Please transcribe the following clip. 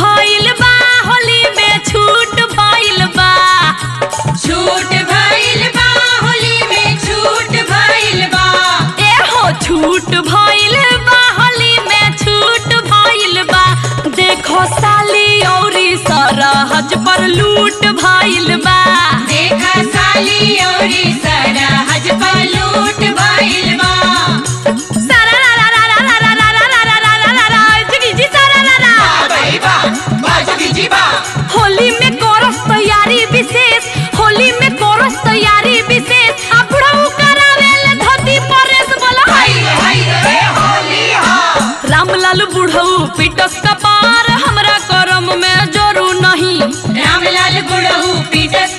भइल बा होली में छूट भइल बा छूट भइल बा होली में छूट भइल बा ए हो छूट भइल बा होली में छूट भइल बा देखो साली औरी सरहज पर लूट भइल बा देखा साली औरी सरहज पर लूट भइल बा सारा रा रा रा रा रा रा रा रा रा रा रा रा रा जगी जी सारा रा रा भाई बा बाजगी जी बा होली में कोरस तैयारी विशेष होली में कोरस तैयारी विशेष अब बुढ़ऊ करावेल धोती परेश बोला हाय हाय रे होली हा रामलाल बुढ़ऊ पिटस कपार हमरा करम में जोरू नहीं रामलाल गुड़हू पीटस